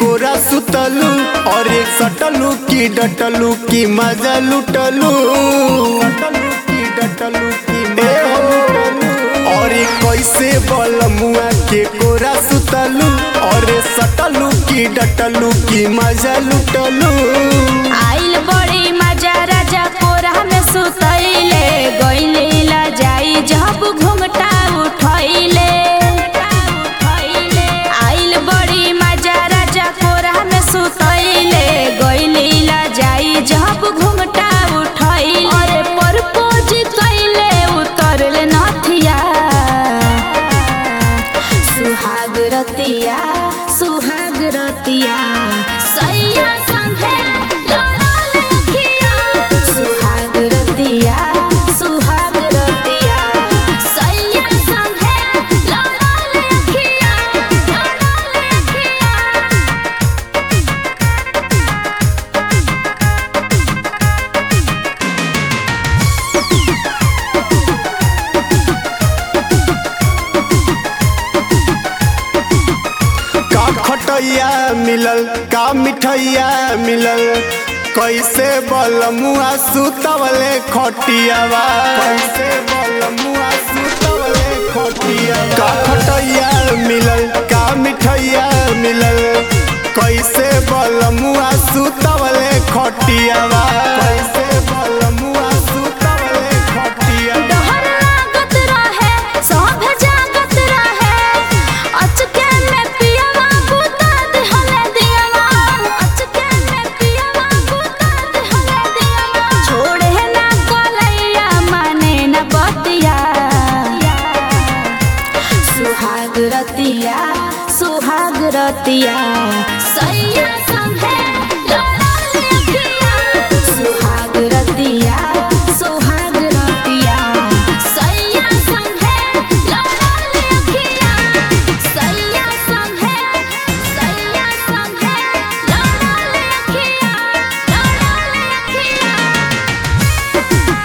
कोरा सुतलू और एक सटलू की डटलू की मजा लुटलू सटलू की डटलू की मजा लुटलू और एक कैसे बलमुआ के कोरा सुतलू और एक सटलू की डटलू की मजा लुटलू आइल बड़ी मजा राजा कोरा में सुतैले गइले ला जाई जब घुंघटा उठैले आइल बड़ी मजा राजा कोरा में सुतैले गइले ला जाई जब घुंघटा उठैले अरे परपोज कैले उतरले नथिया सुहाग रतिया सुहाग रतिया सैया संगे लड़ल अखिया सुहाग रतिया सुहाग रतिया सैया संगे लड़ल अखिया लड़ल अखिया का खटैया मिलल का मिठैया मिलल कैसे बलमुआ सुतवले खटियावा कैसे बलमुआ सुतवले खटिया का खटैया मिलल का मिठैया मिलल कैसे बलमुआ सुतवले खटियावा कैसे बलमुआ सुतवले खटिया डहर लागत रहे सब जागत रहे अचके में पियवा बुता दिहले दियवा अचके में पियवा बुता दिहले दियवा छोड़े ना कोलैया माने ना बतिया सुहाग रतिया सुहाग रतिया सैया संगे लड़ल अखिया सुहाग रतिया सुहाग रतिया सैया संगे लड़ल अखिया सैया संगे सैया संगे लड़ल अखिया लड़ल अखिया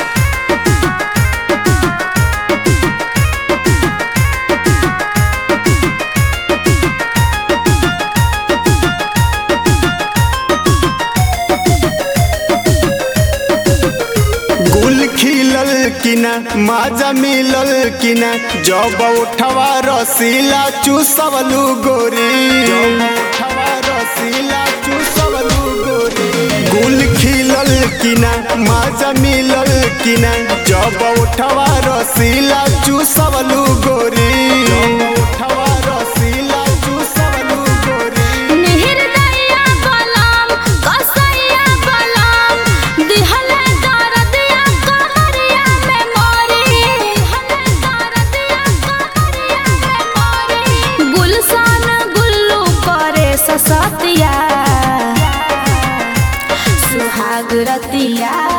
गुल खिलल किना माजा मिलल किना जब उठवा रसीला चूसवलू गोरी जब उठवा रसीला चूसवलू गोरी गुल खिलल किना माजा मिलल किना जब उठवा रसीला चूसवलू गोरी जब उठवा रसीला चूसवलू गोरी निर्दया बलम कसैया बलम दिहले दरदिया कहरिया में मोरी दिहले दरदिया कहरिया में मोरी गुलशन गुल्लू करे ससतिया सुहाग रतिया